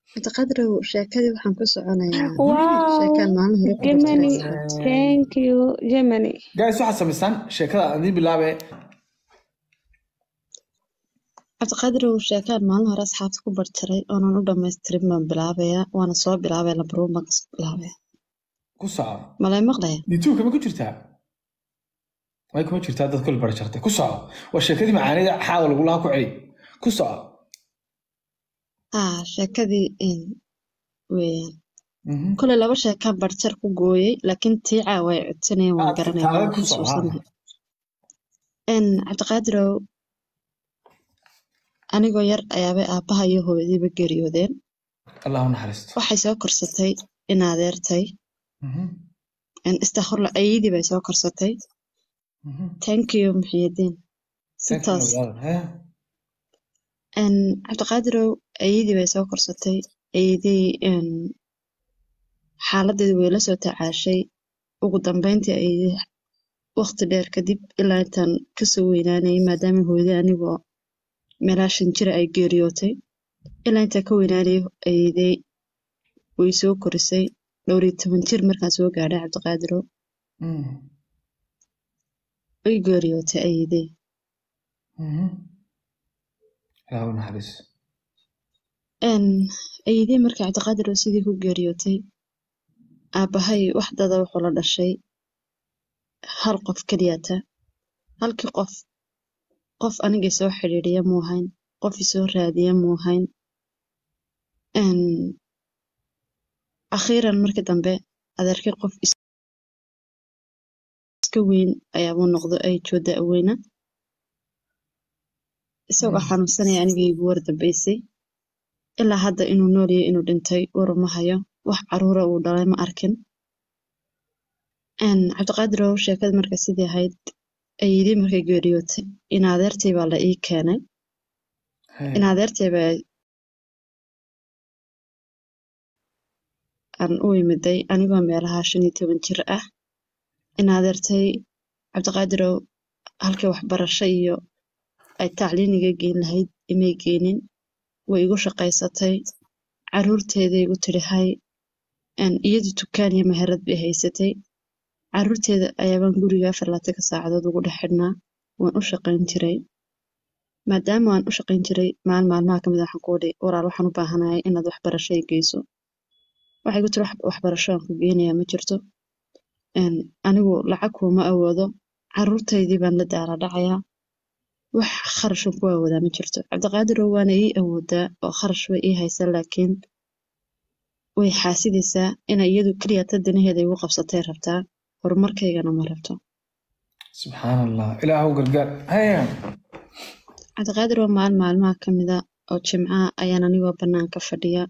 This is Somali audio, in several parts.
cabdiqadirow sheekadii waxaan ku soconayaa wow sheekaan maalin hore ku Germany bartay thank you Germany guys waxaad samaysaan sheekada aan idiin bilaabe cabdiqadirow sheekaan maalin hore asxaabta ku bartiray oonan u dhamaystirin baan bilaabayaa waana soo bilaabaya labaruun baan kasoo bilaabaya ku soco malay maqlaya youtube ma ku jirtaa way kuma jirtaa dad kul bar jartay ku soco waa sheekadii macaanida xaawa lagu lahaa ku celi ku soco haa sheekadii in weeyaan Mhm. kolay laba sheekaan barjar ku gooyey laakiin tiicaa way codsanayeen waan Ah, garanaya taada waan ku soco xusuusanahay n cabdiqaadirow anigoo yar ayaabay aabbaha iyo hooyadiiba geeriyoodeen allah u naxariisto waxay soo korsatay in adeertay Mhm. istakhurla ayadii bay soo korsatay Mhm. thank you muxiyadiin si Thank you, toos brother. Eh? n cabdiqaadirow ayadii bay soo korsatay ayadii n xaaladeedu way la soo tacaashay ugu dambeyntii ayadii waqti dheer kadib ilaa intaan kasoo weynaanayay maadaama hooyadii anigoo meelaa shan jira ay geeriyootay ilaa intaan ka weynaanayay ayadii way soo korisay dhowr iyo toban jir markaan soo gaadhay cabdiqaadirow Mm. way geeriyootay ayadii Mhm. allah u naxariisto n ayadii markii cabdiqaadirow sidii ku geeriyootay aabbahay wax dada wuxuu la dhashay hal qof keliyata halkii qof qof aniga soo xidhiidhiya muu hayn qof isoo raadiya muu hayn n akhiiran markii dambe adeerkay qof is- iska weyn ayaabuu noqdo ay jooda aweyna isagoo Mm. xanuunsanaya aniga igu war dambeysay ilaa hadda inuu nool yahay inuu dhintay war ma hayo wax caruura uu dhalay ma arkin n cabdiqaadirow sheekada marka sidii ahayd ayidii markay geeriyootay in adeertay baa la ii keenay Hey. in adeertay baa aan u imiday anigoo meelaha shan iyo toban jir ah in adeertay cabdiqaadirow halkii waxbarasho iyo ay tacliiniga geyn lahayd imay geenin way igu shaqaysatay caruurteeday igu tiri hay n iyadu dukaan iyo meherad bay haysatay caruurteeda ayaabaan guriga afar labaatanka saacadood ugu dhex xidhnaa waan u shaqayn jiray maadaama waan u shaqayn jiray maalin maalmaha kamid waxaan ku idhi walaal waxaan u baahanahay inaad waxbarasho i geyso waxay igu tiri "Wax- waxbarasho aan ku geynayaa ma jirto n anigu lacag kuuma awoodo caruurtaydii baan la daala dhacayaa wax kharashan ku awoodaa ma jirto cabdiqaadirow waana ii awoodaa oo kharash way ii haysaa laakiin way xaasidaysaa inay iyadu keliya ta danaheeda igu qabsatay rabtaa horumarkaygana ma rabto subxaan allah ilaahu gargaar Hey. cabdiqaadir waa maalin maalmaha ka mida oo jimcaha ayaan anigoo banaanka fadhiya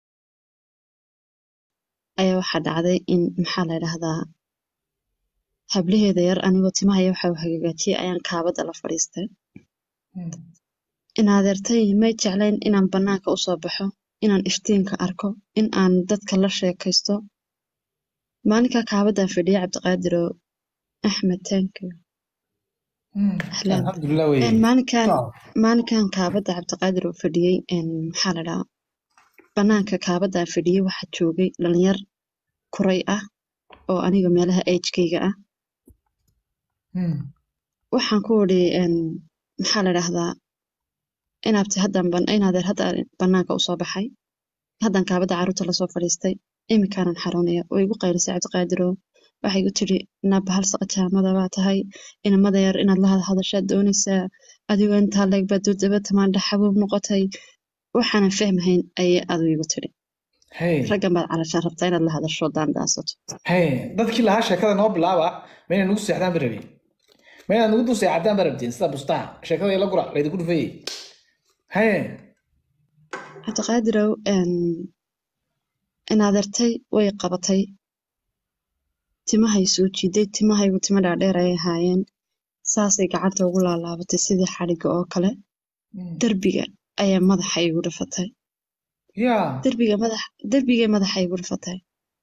ayaa waxaa dhacday in maxaa la dhahdaa hablaheeda yar anigoo timahaya waxa uu hagaajiyay ayaan kaabada la fadhiistay Mm. in adeertay may jeclayn inaan banaanka usoo baxo inaan iftiinka arko in aan dadka la sheekaysto maalinkaa kaabadaan fadhiya cabdiqaadiroo axmed thank you Mm. Ahlan. alxamdulilah wey Een, maalinkan Wow. maalinkan kaabada cabdiqaadir oo fadhiyey een, maxaa la dhahaa banaanka kaabadaan fadhiyey waxaa joogay dhalinyar kuray ah oo aniga meelaha agekayga ah Mm. waxaan ku idhi een, maxaa la dhahdaa inaabti haddan ban- inaadeer hadda banaanka usoo baxay haddan kaabada carruurta lasoo fadhiistay imikaanan xaroonaya oo igu qaylisay cabdiqaadiroo waxay igu tiri naaba hal saqa jaamada baa tahay inamada yar inaad la hadhadashaad doonaysaa adigoo intaa leeg baad dudaba tamaandha xabuub noqotay waxaanan fahmahayn ayay adu igu tiri Hey. raggan baad calashaan rabtaa inaad la hadasho daandaasato Hey. dadkii lahaa sheekada noo bilaaba ma inay nugu seexdaan ba rabin ma inaad nugu dul seexataan ba rabtiin sida bustaha sheekada ila gura laydinku dhufayey Hey. cabdiqaadirow een, inaadeertay way qabatay timahay soo jiiday timahaygu timo dhaadheer ayay ahaayeen saasay gacanta ugu laalaabatay sidii xadhigga oo kale Mm. derbiga ayaa madaxa igu dhifatay Yeah. derbiga madax derbigay madaxa igu dhifatay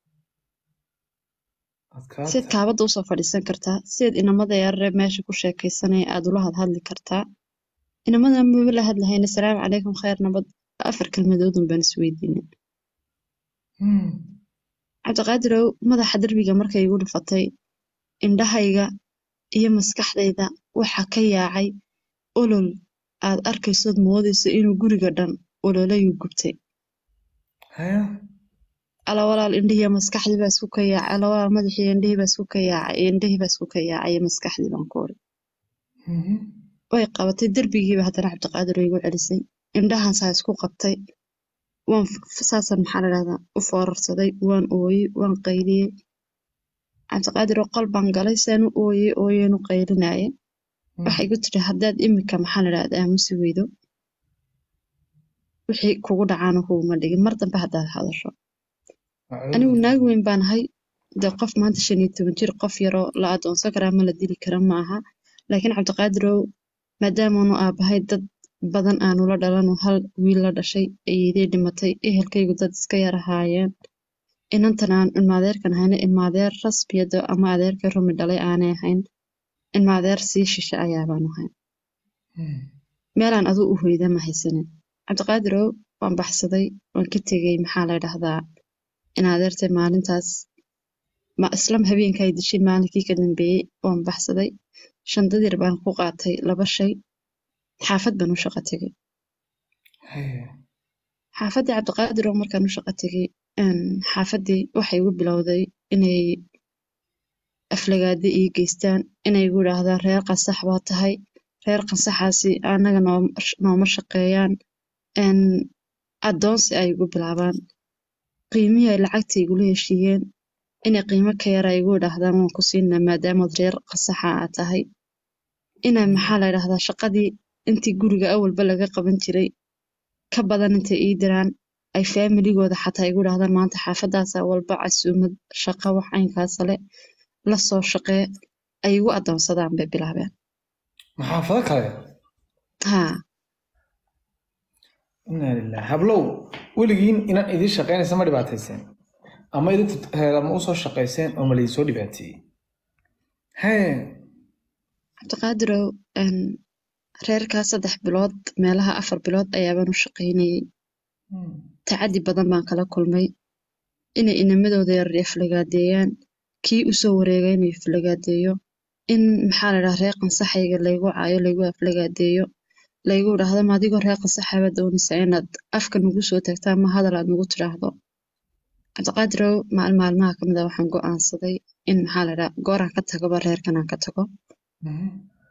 Adkaata. siad kaabada usoo fadhiisan kartaa siad inamada yarare meesha ku sheekaysanaya aad ula hadhadli kartaa inamada maba la hadlahayna salaamu calaykum khayr nabad afar kelmadoodun baan isweydiinay Hmm. cabdiqaadirow madaxa derbiga markay igu dhufatay indhahayga iyo maskaxdayda waxa ka yaacay olol aad arkaysood moodayso inuu guriga dhan ololayuu gubtay Haya. ala walaal indhihii maskaxdii baa isku ka yaacay ala walaal madaxii indhihii baa isku ka yaacay indhihii baa isku ka yaacay iyo maskaxdii baan ku uri Mhm. way qabatay derbigiiba haddana cabdiqaadir igu celisay indhahan saa isku qabtay waan f- saasan maxaa la dhahdaa u foorarsaday waan ooyey waan qayliyey cabdiqaadir oo qol baan galay saan u ooyey ooyeen u qaylinaaye waxay igu tiri haddaad imika maxaa la dhahdaa aamusi weydo wixii kugu dhacaana kuguma dhigin mar dambe haddaad hadasho anigu naag weyn baan ahay dee qof maanta shan iyo toban jir qof yaroo la adoonsan karaa ma la dili kara ma aha laakiin cabdiqaadirow maadaamaanu aabahay dad badan aanu la dhalanu hal wiil la dhashay ayeedey dhimatay ehelkaygu dad iska yar ahaayeen inantan aan ilmaadeerkan ahayna ilmaadeer rasbiyada ama adeerkay rumi dhalay aanay ahayn ilmaadeer sii shishe ayaabaanu ahayn Hmm. meelaan aduu u hoyda ma haysanin cabdiqaadirow waan baxsaday waan ka tegey maxaa la dhahdaa in adeertay maalintaas ma islam habeenka ay dishay maalinkii ka dambeeyey waan baxsaday shandadir baan ku qaatay laba shay xaafad baan u shaqo tegey Haya. xaafaddii cabdiqaadirow markaan u shaqo tegey een, xaafaddii waxay igu bilowday inay aflagaado ii geystaan inay igu idhaahdaan reer qasax baa tahay reer qasaxaasi anaga noom- nooma shaqeeyaan een, addoonsi ay igu bilaabaan qiimihii ay lacagta igula heshiiyeen inay qiimo ka yara igu idhaahdaan waan ku siinaa maadaamaad reer qasaxa aad tahay inay maxaa la idhahdaa shaqadii intii guriga awalba laga qaban jiray ka badan intay ii diraan ay faamiligooda xataa igu idhaahdaan maanta xaafadaasa walba casuumad shaqo wax caynkaasa le la soo shaqee ay igu addoonsadaan bay bilaabeen Maxaafado kale. haa Inna lillahi. Hablow, weligiin inaan idiin shaqaynaysa ma dhibaatayseen. Ama idinku heerama usoo shaqayseen oo ma laydin soo dhibaateeyey. Haya. cabdiqaadirow een, reerkaa saddex bilood meelaha afar bilood ayaabaan u shaqaynayay Hmm. tacaddi badan baan kala kulmay inay inamadooda yar iflagaadeeyaan kii usoo wareegay inuu iflagaadeeyo in maxaa la dhahaa reer qansaxayga laygu caayo laygu aflagaadeeyo laygu idhaahdo ma adigoo reer qansaxaba doonaysa inaad afka nagu soo tagtaa ma hadal aad nagu tidhaahdo cabdiqaadirow maalin maalmaha ka mid a waxaan go'aansaday in maxaa la dhahaa gooraan ka tagoba reerkan aan ka tago Mhm.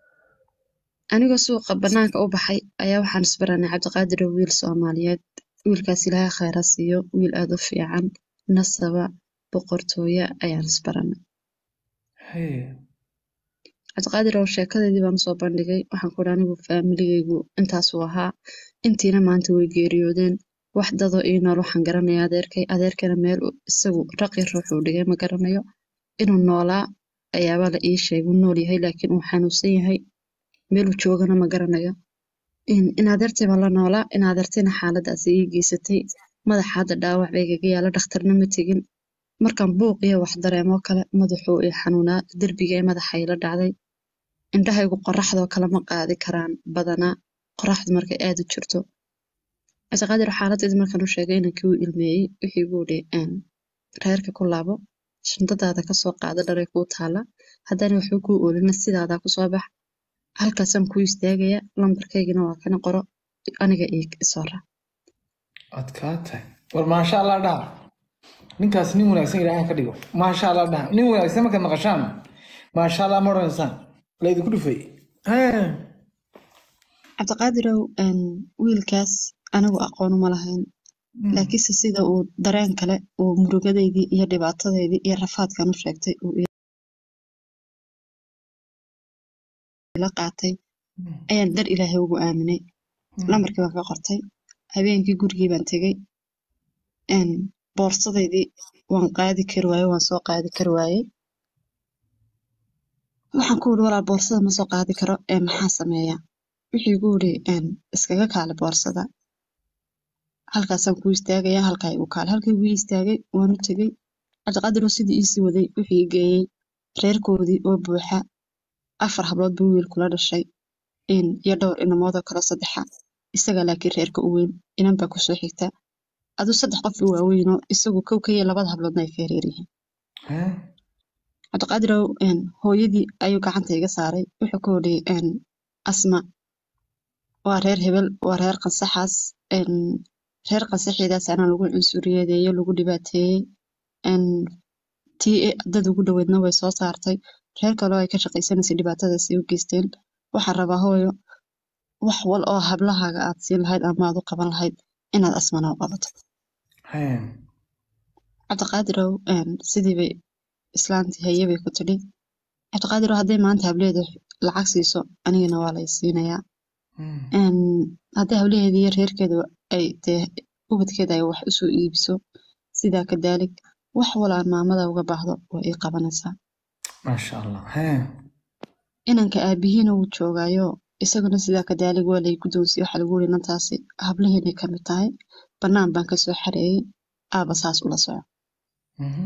anigoo suuqa banaanka u baxay ayaa waxaan isbaranay cabdiqaadirow wiil soomaaliyeed wiilkaas ilaahay khayra siiyo wiil aad u fiican nasaba boqortooyo ayaan isbaranay Haya. cabdiqaadirow sheekadeedii baan usoo bandhigay waxaan ku idhi anigu faamiligaygu intaasuu ahaa intiina maanta way geeriyoodeen wax dadoo ii nool waxaan garanaya adeerkay adeerkana meel uu isagu raqi ruuxuu dhigay ma garanayo inuu noolaa ayaaba la ii sheegay uu nool yahay laakiin uu xanuunsan yahay meeluu joogana ma garanayo in in adeertay baan la noolaa in adeertayna xaaladaasi ii geysatay madaxa hadda dhaawac bay igaga yaala dhakhtarna ma tegin markaan buuq iyo wax dareemoo kale madaxuu ii xanuunaa derbiga ee madaxa ila dhacday indhahaygu qoraxdoo kale ma qaadi karaan badanaa qoraxdu markay aad u jirto cabdiqaadir xaaladdeed markaan u sheegay inankii uu ilmeeyey wixii igu idhi een, reerka ku laabo shantadaada kasoo qaado dharay kuu taala haddana waxba kuu oolina sidaadaa kusoo bax halkaasaan kuu istaagaya lambarkaygina waa kana qoro aniga ii soo raac adkaatay war maasha allah dhaha ninkaas nin wanaagsan ilaahay ka dhigo maasha allah dhaha nin wanaagsan markaad maqashaan maasha allah ma odhanaysaan laydinku dhufay Haya. cabdiqaadirow een, wiilkaas anigu aqoon uma lahayn Hmm. laakiinse sida uu dareen kale uu murugadaydii iyo dhibaatadeydii iyo rafaadkan u sheegtay uu ila qaatay Hmm. ayaan dar ilaahay ugu aaminay Hmm. lambarkii baan ka qortay habeenkii gurigii baan tegey een, boorsadaydii waan qaadi kari waaye waan soo qaadi kari waayey waxaan ku yidhi walaal boorsada ma soo qaadi karo ee maxaa sameeya wixii igu yidhi een, iskaga kaale boorsada halkaasaan ku istaagaya halkaa igu kaale halkii igu istaagay waan u tegey cabdiqaadir oo sidii iisii waday wuxuu ii geeyey reerkoodii oo buuxa afar hablood buu wiil kula dhashay in iyo dhowr inamoodoo kale saddexa isaga laakiin reerka u weyn inan baa kusoo xigta aduu saddex qof u waaweynoo isagu kow ka iyo labada habloodna ay ka yaryar yihiin Hee? cabdiqaadirow een, hooyadii ayuu gacanta iga saaray wuxuu ku odhi asma waa reer hebel waa reer qansaxaas een, reer qansaxeedaas anaa lagu cunsuriyadeeyo lagu dhibaateeyey een, tii dad ugu dhoweedna way soo saartay reer kaloo ay ka shaqaysanaysay dhibaatadaas ay u geysteen waxaan rabaa hooyo wax wal oo hablahaaga aad siin lahayd ama aad u qaban lahayd inaad asmana u qabato Hee? cabdiqaadirow een, sidii bay islaantii haye bay ku tidhi cabdiqaadirow hadday maanta hableeda lacag siiso anigana waa lay siinayaa Hmm. een, hadday hablaheeda iyo reerkeeda ay dee ubadkeeda ay wax usoo iibiso sidaa kadaalik wax walaan maamada uga baahdo waa ii qabanaysaa Maasha Allah. Hee? inanka aabihiina wuu joogaayo isaguna sidaa kadaalig waa lay guddoonsiye waxaa lagu yiri nantaasi hablaheenay ka mid tahay bannaan baan kasoo xareeyey aaba saas ula soco Mhm.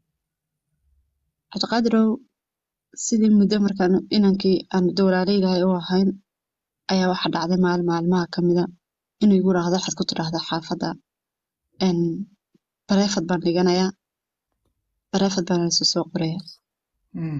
cabdiqaadirow sidii muddo markaan inankii aan dowlaaleylahay u ahayn ayaa waxa dhacday maalin maalmaha ka mida inuu igu raahdo waxaad ku tidhaahdaa xaafadda een, bareefad baan dhiganayaa bareefad baan isu soo qoraya Hmm.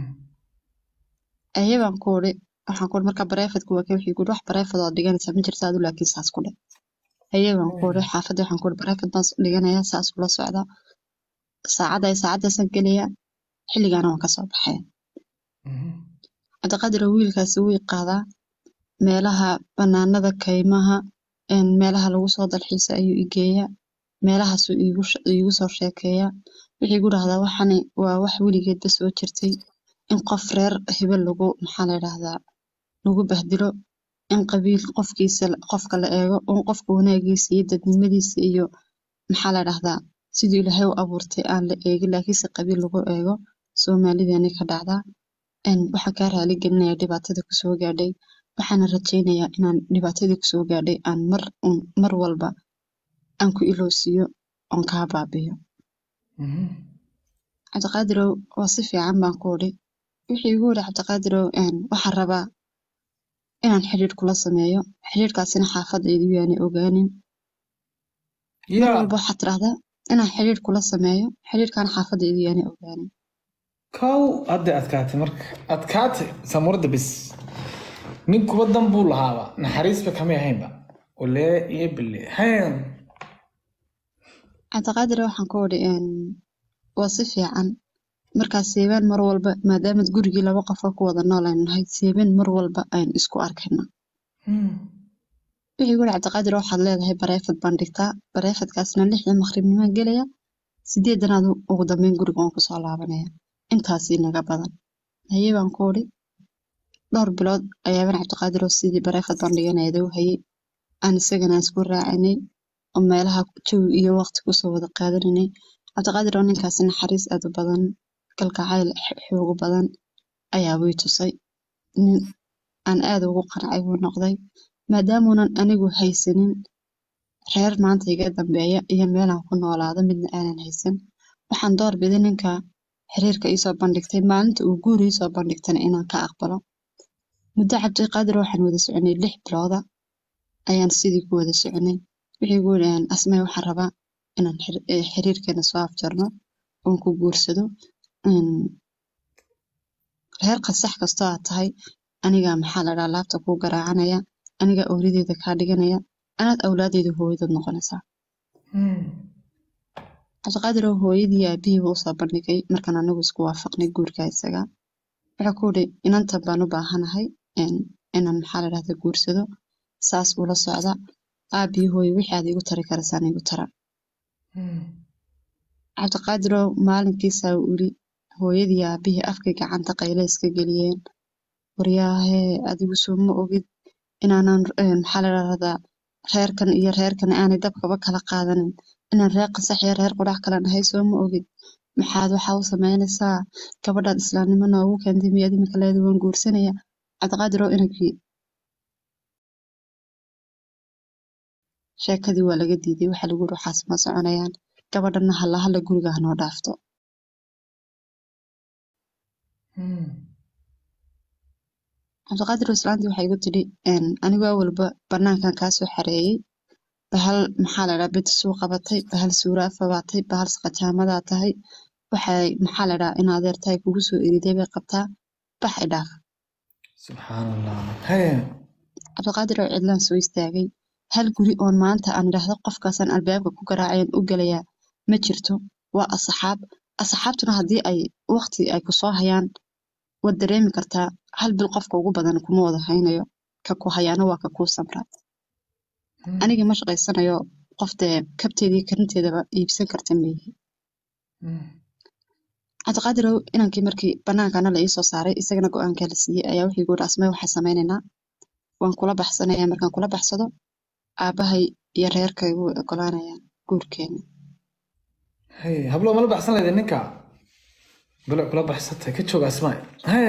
aye baan ku uri waxaan ku uri marka bareefadku waa kee wixii ku uri wax bareefad oo dhiganaysaa ma jirta adu laakiin saas ku dheh aye baan ku uri xaafadda waxaan ku uri bareefad baan dhiganayaa saas ula socda saacadda ay saacaddaasaan gelayaa xilligaana waan kasoo baxaya Mhm. cabdiqaadir wiilkaasi wuu i qaadaa meelaha banaanada kaymaha een, meelaha lagu soo dalxiisa ayuu i geeyaa meelahaasuu iigu sh- iigu soo sheekeeyaa wuxuu igu dhahdaa waxani waa wax weligeedba soo jirtay in qof reer hebel lagu maxaa la yidhaahdaa lagu bahdilo in qabiil qofkiisa qofka la eego in qofka wanaagiisa iyo dadnimadiisa iyo maxaa la yidhaahdaa siduu ilaahay u abuurtay aan la eegin laakiinse qabiil lagu eego soomaalideeni ka dhacdaa een, waxaan kaa raali gelinayaa dhibaatada kusoo gaadhay waxaana rajaynayaa inaan dhibaatadii kusoo gaadhay aan mar un mar walba aan ku ilowsiiyo oon kaa baabiyo Mhm. cabdiqaadirow waa si fiican baan ku odhi wuxuu igu yidhi cabdiqaadirow een, waxaan rabaa inaan xidhiidh kula sameeyo xidhiidhkaasina xaafadaydu yaanay ogaanin mar Yaa. walba waxaad tidhahdaa inaan xidhiidh kula sameeyo xidhiidhkaana xaafadaydu yaanay ogaanin kow hadda adkaatay marka adkaatay samurada bis nin kuba dan buu lahaaba naxariisba kamay ahaynba olee iyo bille hayn cabdiqaadir waxaan ku odhi een, waa si fiican markaas seebaan mar walba maadaamaad gurigii laba qofoo ku wada nool aynu nahay seebaan mar walba aynu isku arkayna wixii guri cabdiqaadir waxaad leedahay bareefad baan dhigtaa bareefadkaasna lixdii maqribnimaan gelaya sideedanaad ugu dambeyn guriga waan kusoo laabanaya intaasii naga badan haye baan ku odhi dhowr bilood ayaaban cabdiqaadir oo sidii bareefad baan dhiganayda u hayay aan isagana isku raacinay oo meelaha jawi iyo waqti kusoo wada qaadanaynay cabdiqaadir oo ninkaasi naxariis aad u badan kalgacayl x- xoogo badan ayaa wii tusay nin aan aad ugu qancay buu noqday maadaamuunan anigu haysanin reer maanta iga dambeeya iyo meelaan ku noolaado midna aanan haysan waxaan doorbiday ninka xiriirka iisoo bandhigtay maalinta uu guur iisoo bandhigtana inaan ka aqbalo muddo cabdiqaadir waxaan wada soconay lix bilooda ayaan sidii ku wada soconay wixii gu yidhaheen asmay waxaan rabaa inaan xir- eh, xiriirkeena soo afjarno oon ku guursado een, reer qasax kastoo aad tahay anigaa maxaa la dhahaa laabta kuu garaacanaya anigaa owladeeda kaa dhiganaya anaad awlaadeeda hooyadood noqonaysaa cabdiqaadir oo hooyadii iyo aabihiiba usoo bandhigay markaan anagu isku waafaqnay guurka isaga wuxuu ku yidhi inantan baan u baahanahay een, inaan maxaa la dhahda guursado saas ula socda aabii hooyo wixii aad igu tari karaysaan igu tara cabdiqaadiroo maalinkiisaa uu yidhi hooyadii iyo aabihii afkay gacanta qayle iska geliyeen waryaahee adigu soo ma ogid inaanan een, maxaa la dhahdaa reerkan iyo reerkan aanay dabkaba kala qaadanin inaan reer qasax iyo reer qudhax kala nahay soo ma ogid maxaad waxaa u samaynaysaa gabadhaad islaamnimo noogu keentay miyaad imika leeda waan guursanaya cabdiqaadiroo inankii sheekadii waa laga diiday waxaa lagu yidhi waxaas ma soconayaan gabadhana halla halla guriga ha noo dhaafto cabdiqaadir islaantii waxay igu tidhi een, anigoo awalba banaankan kaa soo xareeyey bahal maxaa la dhahaa bid suu qabatay bahal suuraa fabaatay bahal saqajaamadaa tahay waxay maxaa la dhahaa in adeer tahay kugu soo eriday bay qabtaa baxay dhaaf subxaan allah haye cabdiqaadir oo cidlaan soo istaagay hal guri oon maanta aan idhaahdo qofkaasaan albaabka ku garaacayan u gelayaa ma jirto waa asxaab asxaabtuna haddii ay waqti ay kusoo hayaan waad dareemi kartaa hal bil qofka ugu badan kuma wada haynayo ka ku hayaana waa ka kuu samra aniga ma shaqaysanayo qof dee kabteedii karinteedaba iibsan karta meehi cabdiqaadirow inankii markii bannaankana la iisoo saaray isagana go-aankaa la siiyey ayaa wixii guuri asmay waxaa samaynaynaa waan kula baxsanayaa markaan kula baxsado aabbahay iyo reerkay way ogolaanayaan guurkeena haye hablo mala baxsan leyda ninka bale kula baxsatay ka jooga asmaay haye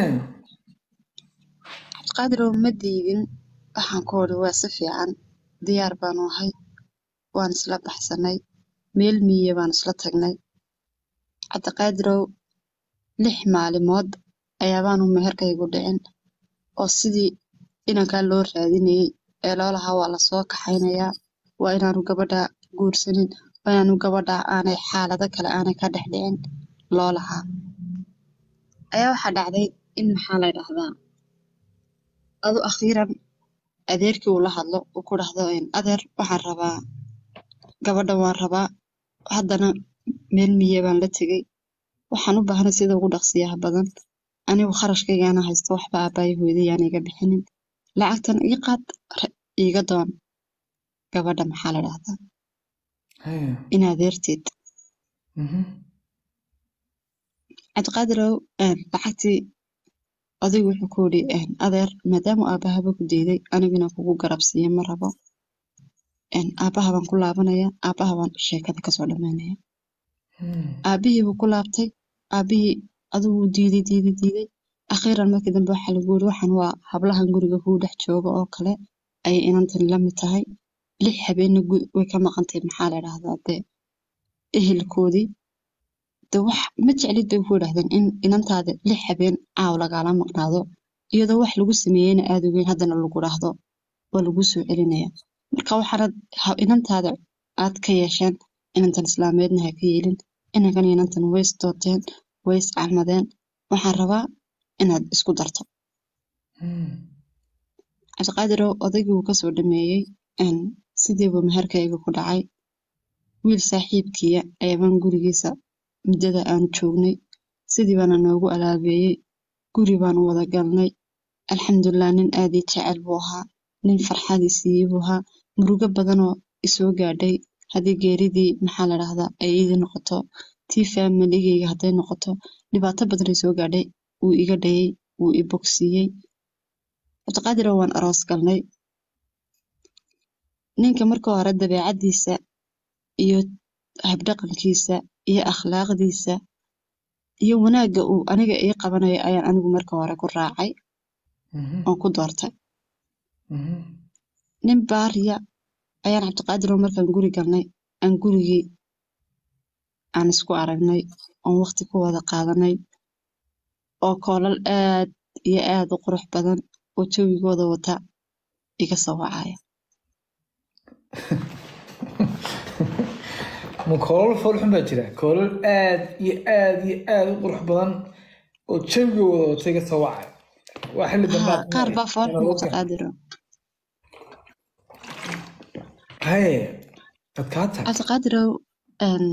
cabdiqaadirow ma diidin waxaan ku odhi waa si fiican diyaar baanu ahay waan isla baxsanay meel miye baan isla tagnay cabdiqaadirow lix maalimood ayaabaanu meherkaygu dhicin oo sidii inankaa loo raadinayey ee loo lahaa waa lasoo kaxaynayaa waa inaanu gabadha guursanin waa inaanu gabadha aanay xaalado kale aanay ka dhex dhicin loo lahaa ayaa waxaa dhacday in maxaa la dhahdaa adu akhiiran adeerkii uu la hadlo uu ku dhahdo adeer waxaan rabaa gabadha waan rabaa haddana meel miye baan la tegey waxaan u baahnay sida ugu dhaqsiyaha badan anigu kharashkaygaana haysto waxba aabbaaya hooyadayaan iga bixinin lacagtan ii qaad iiga doon gabadha maxaa la dhahdaa haye in adeerteed mhm cabdiqaadirow lacagtii odaygu wuxuu ku yidhi adeer maadaama aabbahaba ku diiday aniguna kugu garabsiiya ma rabo aabbaha baan ku laabanaya aabbaha baan sheekada kasoo dhammaynaya Hmm. aabbihii buu ku laabtay aabbihii adigu wuu diiday diiday diiday akhiiran markii dambe waxaa lagu yiri waxaan waa hablahan guriga kuu dhex jooga oo kale ayay inantani la mid tahay lix habeenna gu- way ka maqantay maxaa la dhahdaa dee ehelkoodii de wax ma jeclid bay ku yidhahdeen in inantaada lix habeen caaw lagaala maqnaado iyadoo wax lagu sameeyeyna aad ogeyn haddana lagu dhahdo waa lagu soo celinaya marka waxaanad ha- inantaada aad ka yeesheen inantan islaameedna ha ka yeelin inankan inantan way isdooteen way iscalmadeen waxaan rabaa inaad isku darto Hmm. cabdiqaadirow odaygii wuu kasoo dhameeyey een, sidiibuu meherkayga ku dhacay wiil saaxiibkiya ayabaan gurigiisa muddada aanu joognay sidii baana noogu alaabeeyey guri baanu wada galnay alxamdulilah nin aad ii jecel buu ahaa nin farxadii siiyey buu ahaa murugo badanoo isoo gaadhay haddii geeridii maxaa la dhahdaa ay iidii noqoto tii faamiligeyga hadday noqoto dhibaato badan ay soo gaadhay wuu iga dhayey wuu i bogsiiyey cabdiqaadir waan aroos galnay ninka marka hore dabeecaddiisa iyo habdhaqankiisa iyo akhlaaqdiisa iyo wanaagga uu aniga ii qabanayo ayaan anigu marka hore ku raacay Mhm. oon ku doortay Mhm. nin baariya ayaan cabdiqaadir oo markaan guri galnay aan gurigii aan isku aragnay oon waqti ku wada qaadanay oo koolal aad iyo aad u qurux badan oo jawigooda wata iga soo wacaya ma koolal foolxun baa jira koolal aad iyo aad iyo aad u qurux badan oo jawigooda wata iga soo wacay waa xilli dambe haa qaar baa foolxun cabdiqaadiro haye adkaata cabdiqaadirow een,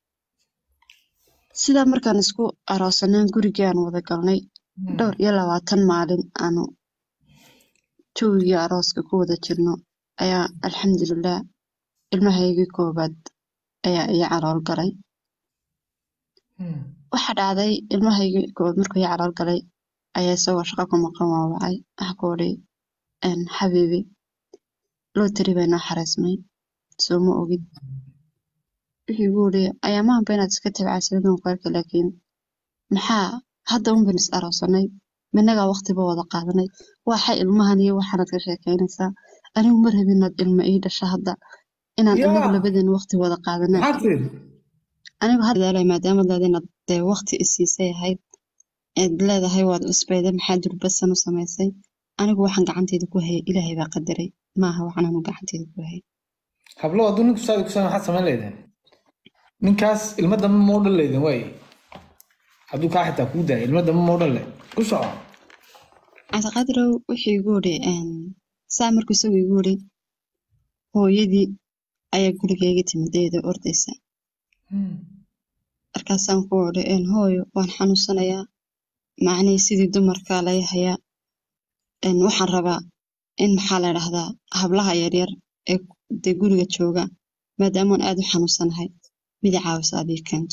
sidaa markaan isku aroosaneen gurigii aan wada galnay dhowr iyo labaatan maalin aanu jawigii arooska ku wada jirno ayaa alxamdulilah ilmahaygii koobaad ayaa ii calool galay Hmm. waxaa dhacday ilmahaygii koobaad markuu ii calool galay ayaa isagoo shaqo ku maqan waa wacay waxa ku odhi een, xabiibi lootari baa inoo xareysmay soo ma ogid wixii igu yidhi ayaamahanba inaad iska tabcasiladon qaarka laakiin maxaa hadda un ban is aroosanay minagaa waqtiba wada qaadanay waxa ilmahan iyo waxaanad ka sheekeynaysaa anigu ma rabin inaad ilma ii dhasha hadda inaan Yaa. inagu labadeen waqti wada qaadanay maxaad tiri anigu hadda daalay maadaama leeda inaad dee waqti isiisay ahayd eed leedahay waad cusbayda maxaa durbasan u samaysay anigu waxaan gacanteyda ku hayay ilaahay baa qadaray maaha waxaan anu gacanteyda ku hayay hablo hadduu ninku saadi ku maxaad samayn leydeen ninkaas ilma dambe ma u dhan leydeen waaye hadduu kaa xitaa kuu daaya ilma dambe ma u dhan le ku soco cabdiqaadirow wuxuu igu yidhi saa markuu isagu igu yidhi hooyadii ayaa gurigeyga timid iyadoo ordaysa markaasaan ku odhi hooyo waan xanuunsanayaa macnihii sidii dumarkaa lay hayaa waxaan rabaa in maxaa la dhahdaa hablaha yaryar ee dee guriga jooga maadaamaan aad u xanuunsanahay midi caawisa adii keento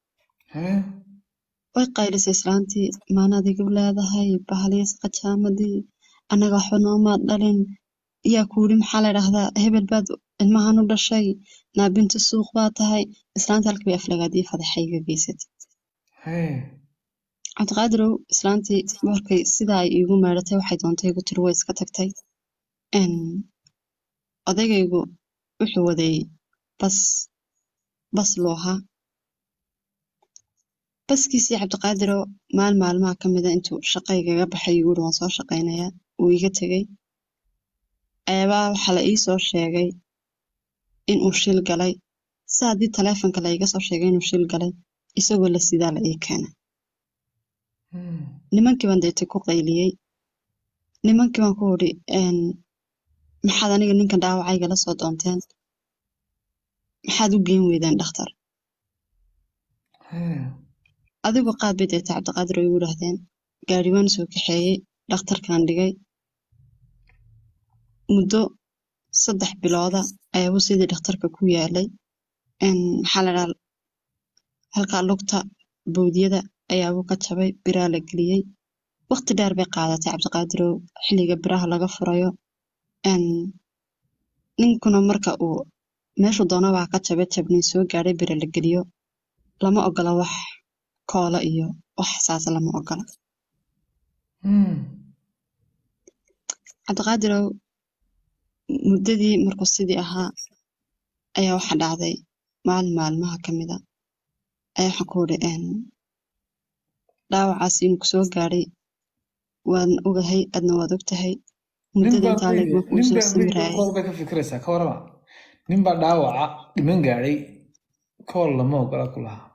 way qaylisay islaantii maanaad igu leedahay bahaliis qajaamadii annaga waxba noomaad dhalin yaa ku yidhi maxaa la dhahdaa hebel baad ilmahan u dhashay naabinta suuq baa tahay islaanta halkii bay aflagaadii fadaxa iga geysatay cabdiqaadirow islaantii markay sidaa ay iigu meedhatay waxay doontay igu tiri way iska tagtay odaygaygu wuxuu waday bas bas loohaa baskiisii cabdiqaadirow maalin maalmaha ka mida intuu shaqaygaga baxay igu yidhi waan soo shaqaynayaa wuu iga tegey ayaabaa waxaa la ii soo sheegay inuu shil galay si haddii taleefonka la iga soo sheegay inuu shil galay isagoo la sidaa la ii keenay nimankii baan deetay ku qayliyey nimankii baan ku idhi maxaad aniga ninkan dhaawacayga la soo doonteen maxaad u geen weydeen dhakhtar adigu qaad bay deetay cabdiqaadir oo igu idhaahdeen gaari waan soo kaxeeyey dhakhtarkan dhigay muddo saddex bilooda ayaabuu sidii dhakhtarka ku yaalay maxaa la dhaha halkaa lugta bowdyada ayaabuu ka jabay biraa la geliyey waqti dheer bay qaadatay cabdiqaadirow xilliga biraha laga furayo ninkuna marka uu meeshu doonabaa ka jabe jabnii soo gaadhay bira la geliyo lama ogola wax koola iyo wax saasa lama ogola cabdiqaadirow muddadii markuu sidii ahaa ayaa waxa dhacday maalin maalmaha ka mida ayaa waxaan ku idhi dhaawacaas inuu kusoo gaadhay waan ogahay adna waad og tahay muddada intaa leegma kuu soo samiraayay kool bay ka fikiraysaa ka warama nin baa dhaawaca dhiman gaadhay kool lama ogola ku lahaa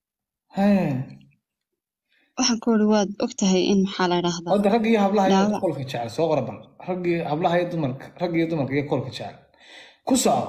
waxaan ku idhi waad og tahay in maxaa la dhahdaa hadda rag iyo hablaha iyo dhaawac koolka jecel soo qora bal rag iyo hablaha iyo dumarka rag iyo dumarka iyo koolka jecel ku soco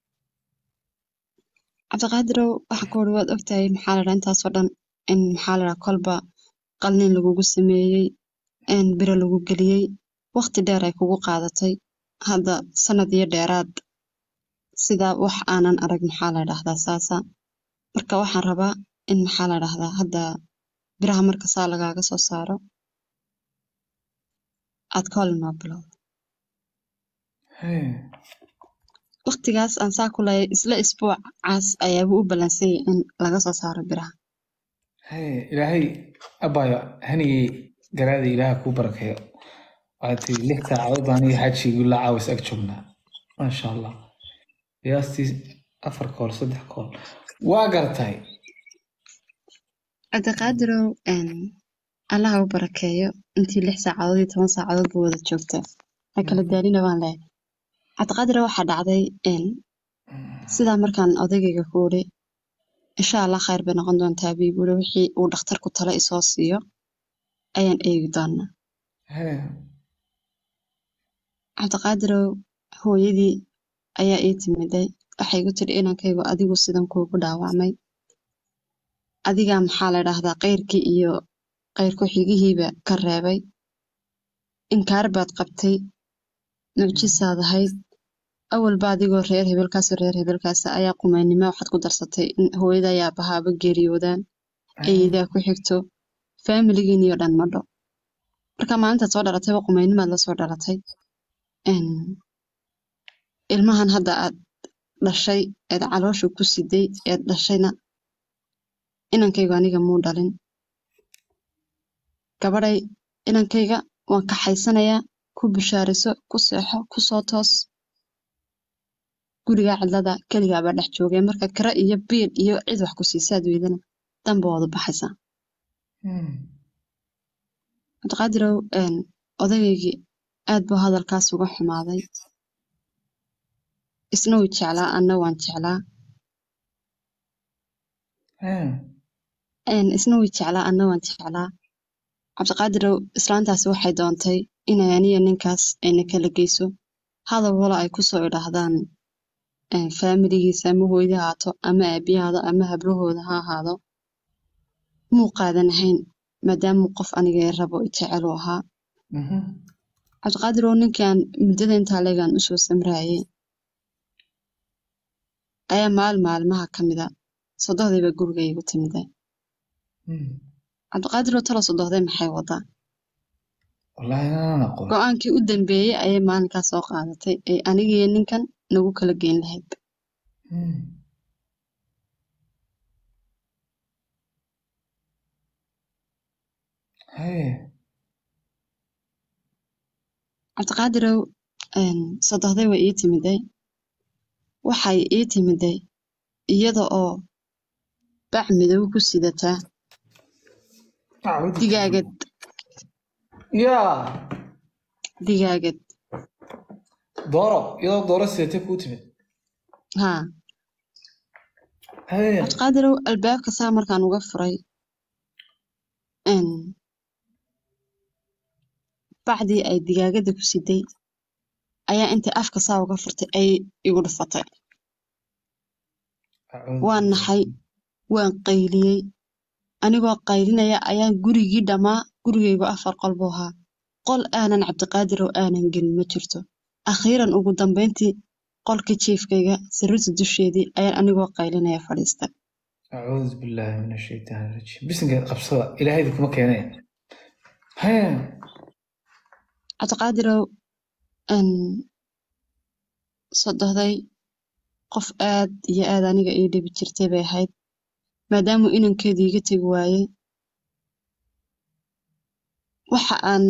cabdiqaadirow waxaan ku idhi waad og tahay maxaa la dhahaa intaasoo dhan in maxaa la dhahaa kolba qalnin lagugu sameeyey biro lagu geliyey waqti dheer ay kugu qaadatay hadda sanad iyo dheeraad sidaa wax aanan arag maxaa la dhahdaa saasa marka waxaan rabaa in maxaa la dhahdaa hadda biraha marka saa lagaaga soo saaro aad kool inoo bilowdo waqtigaas aan saa ku leeyahay isla isbuucaas ayaaba u ballansanyay in laga soo saaro biraha ilaahay abaayo hanigii garaada ilaaha kuu barakeeyo waxaad tii lix saacadood baan aniga xajigii la caawis ag joognaa maasha allah qiyaastii afar kool saddex kool waa gartay cabdiqaadirow allaha u barakeeyo intii lix saacadood iyo toban saacadood ba wada joogtaa ha kala daalina baan leeyahay cabdiqaadirow waxaa dhacday sidaa markaan odaygayga ku idhi insha allah khayr bay noqon doontaa bii buuri wixii uu dhakhtarku talo isoo siiyo ayaan eegi doonaa cabdiqaadirow hooyadii ayaa ii timiday waxay igu tidhi inankaygu adigu sidan kuugu dhaawacmay adigaa maxaa la dhahdaa kayrkii iyo kayr ku-xigihiiba ka reebay inkaar baad qabtay nuujisaad ahayd awalba adigoo reer hebelkaasoo reer hebelkaasa ayaa qumaynimo waxaad ku darsatay in hooyada ayaa bahaaba geeriyoodaan eeyadaa ku xigto faamiligiiniyo dhan madho marka maalintaad soo dhalatayba qumaynimaad la soo dhalatay ilmahan hadda aad dhashay eed caloosha ku siday eed dhashayna inankaygu aniga muu dhalin gabadhay inankayga waan kaxaysanayaa ku bishaariso ku seexo ku soo toos gurigaa cidlada keligaabaa dhex joogay marka kira iyo biil iyo cid wax ku siisaad weydana danba waad u baxaysaa cabdiqaadirow odaygaygi aad buu hadalkaas uga xumaaday isna wuu jeclaa anna waan jeclaa Hee. Een, isna wuu jeclaa anna waan jeclaa cabdiqaadirow islaantaasi waxay doontay inay aniyo ninkaas ayna kala geyso hadal walo ay kusoo idhaahdaan een, faamiligiisa ama hooyada ha ahaato ama aabiyahaado ama hablahooda ha ahaado muu qaadan ahayn maadaamuu qof aniga i rabo i jecel uu ahaa Mhm. cabdiqaadirow ninkan muddada intaa leegaan usoo samraayay ayaa maalin maalmaha ka mida sodohdayba guriga iigu timiday Mm. cabdiqaadirow talo sodohday maxay wadaa Wallaahi inaan aqoon. go-aankii u dambeeyey ayay maalinkaas soo qaadatay ee anigiyo ninkan nagu kala geyn lahayd Mm. Hee. cabdiqaadirow een, sodohday way ii timiday waxay ii timiday iyada oo bac midow ku sidataa Acuudu digaagad Yaa. digaagad Dooro. Iyadoo dooro sidatay kuu timid. haa Hee. cabdiqaadirow albaabka saa markaan uga furay een, bacdii ay digaagadda ku siday ayaa intay afka saa uga furtay ay igu dhufatay Acuudu waan naxay waan qayliyey anigoo qaylinaya ayaan gurigii dhammaa gurigaygu afar qol buu ahaa qol aanan cabdiqaadir oo aanan gelin ma jirto akhiiran ugu dambayntii qolka jiifkayga sariirta dusheedii ayaan anigoo qaylinaya fadhiistay أعوذ بالله من الشيطان الرجيم بسنك قبصة إلهي ذيك مكانين هيا cabdiqaadirow een, sodohday qof aad iyo aad aniga ii dhibi jirtay bay ahayd maadaamuu inankeedu iga tegi waayey waxa aan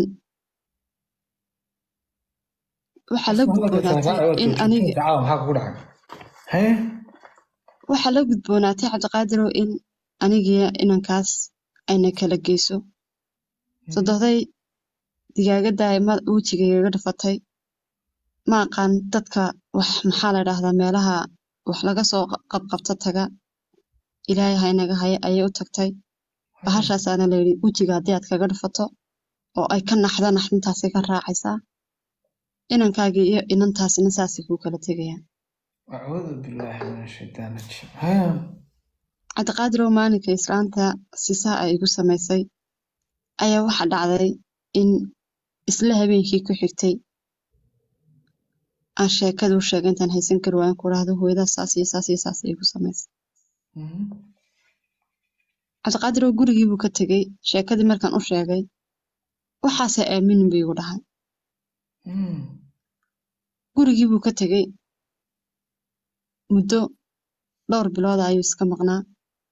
waxa la gudboonaatay in aniga تعاون حق كل حاجة هيا waxa la gudboonaatay cabdiqaadirow in anigiyo inankaas ayna kala geyso sodohday digaagadda ay ma- wejigaygaga dhafatay ma aqaan dadka wax maxaa la dhahdaa meelaha wax laga soo qabqabto taga ilaahay ha inaga haya ayay u tagtay bahashaasaana layidhi wejiga haddii aad kaga dhafato oo ay ka naxdo naxdintaasay ka raacaysaa inankaagii iyo inantaasina saasay kuu kala tegayaan أعوذ بالله من الشيطان الرجيم هيا cabdiqaadirow maalinka islaanta sisaa ay igu samaysay ayaa waxa dhacday in isla habeenkii ku xigtay aan sheekada u sheegay intaan haysan kari waayan ku dhahdo hooyadaas saas iyo saas iyo saas ay igu samaysay cabdiqaadirow gurigii buu ka tegey sheekadii markaan u sheegay waxaase aaminin buu igu dhahay gurigii buu ka tegey muddo dhowr bilooda ayuu iska maqnaa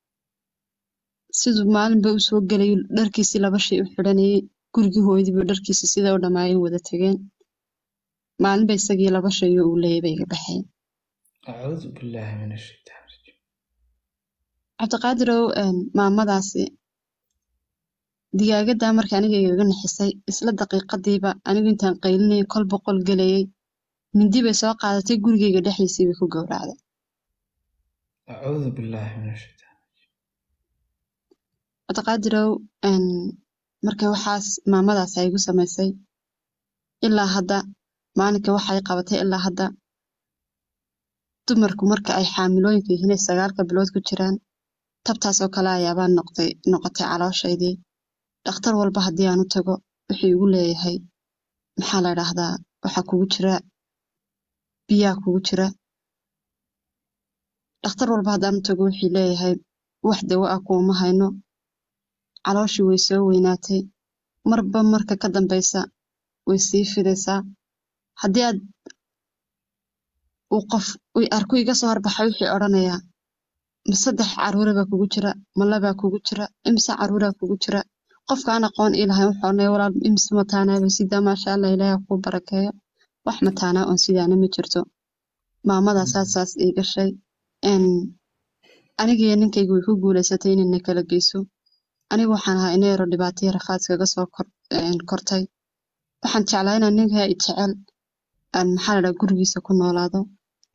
siduu maalinba u soo gelayo dharkiisii laba shay u xidhanayay gurigii hooyadii buu dharkiisii sida u dhammaayeen wada tegeen maalinba isagii laba shayo uu leeyay bay iga baxeen أعوذ بالله من الشيطان الرجيم cabdiqaadirow een, maamadaasi digaagaddaa marka aniga igaga nixisay isla daqiiqadiiba anigu intaan qaylinayay kol boqol gelayay mindi bay soo qaadatay gurigayga dhexdiisii bay ku gowracday أعوذ بالله من الشيطان cabdiqaadirow een, marka waxaas maamadaas ay igu samaysay ilaa hadda maalinka waxay qabatay ilaa hadda dumarku marka ay xaamilooyinka yihiin ay sagaalka bilood ku jiraan tabtaas oo kale ayaabaa noqday noqotay calooshaydii dhakhtar walba haddii aan u tago wuxuu igu leeyahay maxaa la dhahdaa waxaa kugu jira biyaa kugu jira dhakhtar walba haddaan u tago wuxuu leeyahay wax dawo ah kuuma hayno calooshii way soo weynaatay marba marka ka dambaysa way sii fidaysaa haddii aad uu qof uu arku iga soo horbaxa wuxuu odhanayaa ma saddex caruura baa kugu jira ma labaa kugu jira imise caruuraa kugu jira qofkaan aqoon ii lahayn wuxuu odhanaya walaal imise mataanaaba sidaa maasha allah ilaahay ha kuu barakeeyo wax mataanaa oon sidaana ma jirto maamadaa saas saas ii gashay een, anigiyo ninkaygu way ku guulaysatay inayna kala geyso anigu waxaan ahaa ina yaro dhibaataya rafaad kaga soo kor, een, kortay waxaan jeclaa inaan ninkaa i jecel aan maxaa la dhahaa gurigiisa ku noolaado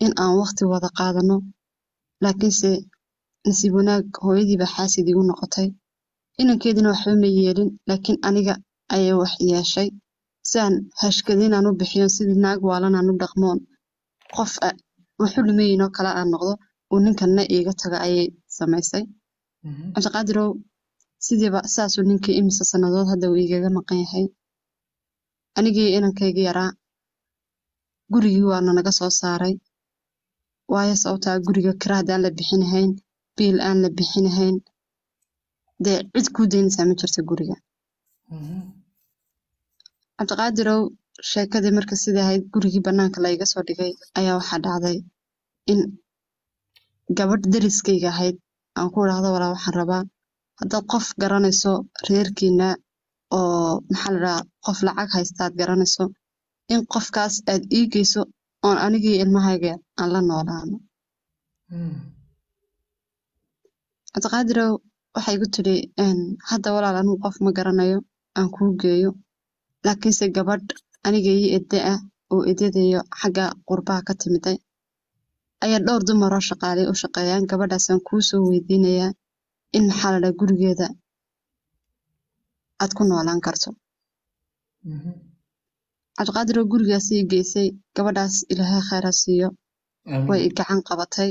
in aan waqti wada qaadano laakiinse nasiib wanaag hooyadii baa xaasid igu noqotay inankeedina waxba ma yeelin laakiin aniga ayay wax yeeshay si aan hashkadin aan u bixiyo sidii naag waalan aan u dhaqmoon qof a- waxu dhimayin oo kale aan noqdo uu ninkanna iiga taga ayay samaysay Mhm. cabdiqaadirow sidiiba saasuu ninkii imise sannadood hadda uu igaga maqan yahay anigii inankayga yaraa gurigii waana naga soo saaray waayo sababtaa guriga kira haddaan la bixinahayn biil aan la bixinahayn dee cid kuu daynaysaa ma jirto guriga Mhm. cabdiqaadirow sheekadii marka sidai ahayd gurigii bannaanka la iga soo dhigay ayaa waxaa dhacday in gabadh deriskayga ahayd aan ku idhaahdo walaa waxaan rabaa haddaad qof garanayso reerkiina oo maxaa la dhahaa qof lacag haystaad garanayso in qofkaas aad ii geyso oon anigii ilmahayga aan la noolaano Mhm. cabdiqaadirow waxay igu tidhi "Een, hadda walaal anigu qof ma garanayo aan kuu geeyo laakiinse gabadh aniga ii edde ah oo ededayo xagga qurbaha ka timiday ayaa dhowr dumar oo shaqaalay u shaqeeyaan gabadhaasaan kuu soo weydiinayaa in maxaa la dhaha gurigeeda aad ku noolaan karto Mhm. cabdiqaadirow gurigaas ii geysay gabadhaas ilaahay khayr ha siiyo Amiin. way i gacan qabatay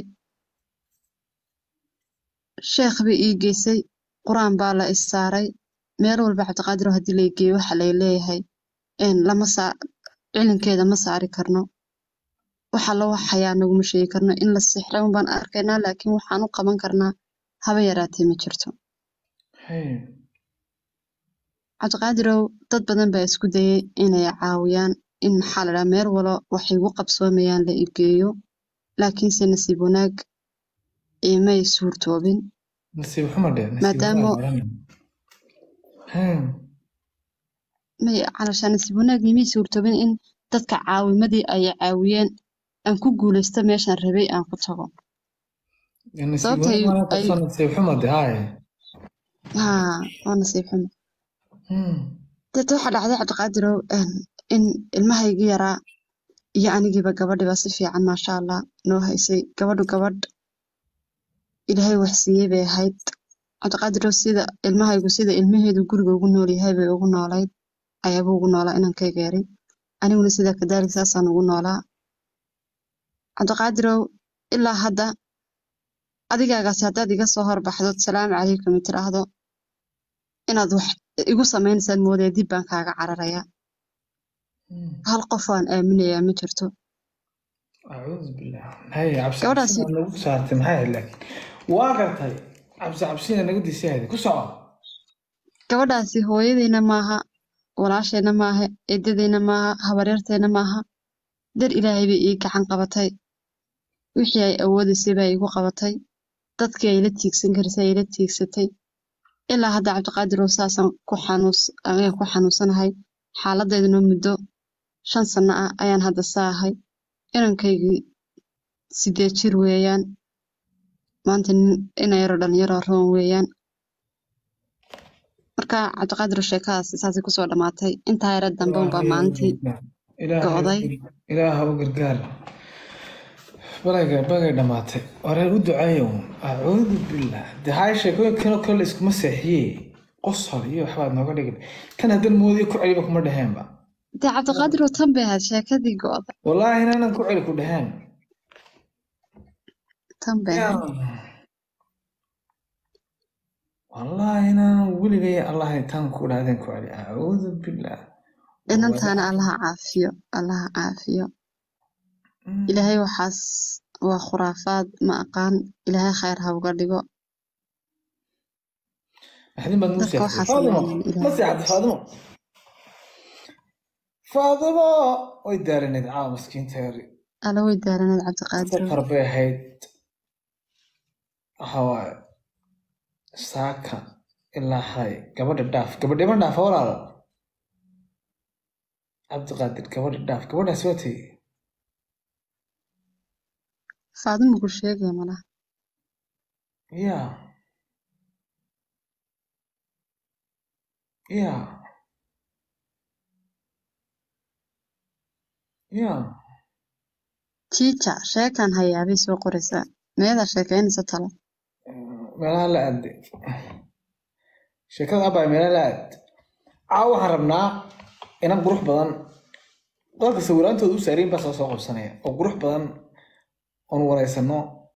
sheekh bay ii geysay qur-aan baa la is saaray meel walba cabdiqaadirow haddii la geeyo waxa lay leeyahay een lama saa cilinkeeda ma saari karno waxa la waxayaa naguma sheegi karno in la sixray un baan arkaynaa laakiin waxaan u qaban karnaa haba yaraatee ma jirto Hey. cabdiqaadirow dad badan baa isku dayay inay caawiyaan in maxaa la dhaha meel walo waxay igu qabsoomayaan la igeeyo laakiinse nasiib wanaag imay suurtoobin nasiib xumo dheh nasiib Maadaama- xumo garanay. Hey. may calashaa nasiib wanaag imay suurtoobin in dadka caawimadii ay caawiyeen aan ku guulaysto meeshaan rabay aan ku tago nasiib Sababta ay- xumo ay- qabso nasiib xumo dheh haye. haa waa nasiib xumo Mhm. dad waxaa dhacday cabdiqaadirow een, in ilmahaygii yaraa iyo anigiiba gabadhiba si fiican maasha allah noo haysay gabadhu gabadh ilaahay wax siiyey bay ahayd cabdiqaadirow sida ilmahaygu sida ilmaheedu guriga ugu nool yahay bay ugu noolayd ayaaba ugu noolaa inankayga yaray aniguna sida kadaalik saasaan ugu noolaa cabdiqaadirow ilaa hadda adigaagaasi haddaad iga soo horbaxdo salaamu calaykum i tiraahdo inaad wax igu samaynaysaan moodaya dib baan kaaga cararayaa Mhm. hal qof aan aaminayaa ma jirto acuudu billah hay cabsi Gabadhaasi- cabsina nagu saartay maxay ahayd laakiin waa gartay cabsi cabsina naga disayahday ku soco gabadhaasi hooyadayna maaha walaashayna maaha eedadayna maaha habaryartayna maaha dar ilaahay bay ii gacan qabatay wixii ay awoodaysay baa iigu qabatay dadkii ay la tiigsan karisay ay la tiigsatay ilaa hadda cabdiqaadirow saasaan ku xanuus ayaan ku xanuunsanahay xaaladeeduna muddo shan sano ah ayaan hadda saahay inankaygii sideed jir weeyaan maanta nin ina yaro dhalinyaro roon weeyaan marka cabdiqaadirow sheekadaasi saasay kusoo dhammaatay intaa yara dambe unbaa maalintii go'day. ilaaha u gargaar balay bagay dhamaatay wareer u duceeyo acuudu billah de hay sheekooyinkan oo kale la iskuma seexiye qosol iyo waxbaad nooga dhigin tan haddan moodiyo ku celiba kuma dheheenba dee cabdiqaadirow tan bay ahayd sheekadii go'day wallaahi inaanan ku celi ku dheheen tan bay ahayd wallaahi inaanan weligay allahay tan ku dhahdeen ku celi acuudu billah inantaana allaha caafiyo allaha caafiyo ilaahay waxaas waa khuraafaad ma aqaan ilaahay khayr ha uga dhigo maxdin baad nuu dadka seexday waxaa faadimo sameynayaan ma ilaahay seexday faadimo faadimo way daaranayd caawa maskiinta yari alla way daaranayd cabdiqaadirow safar bay ahayd waxa waaye saaka ilaa xalay gabadha dhaaf gabadhima dhaafa walaalo cabdiqaadir gabadha dhaaf gabadhaas waa tegey faadimu ku sheegaya malaha ya ya ya jiija sheekaan hayaabay soo qoraysaa meedaa sheekaynaysa talo meelaha la aade sheekada abay meelaha la aad caawa waxaan rabnaa inan qurux badan dadka sawiraantooda u saarayin baa soo soo qabsanaya oo qurux badan oon wareysano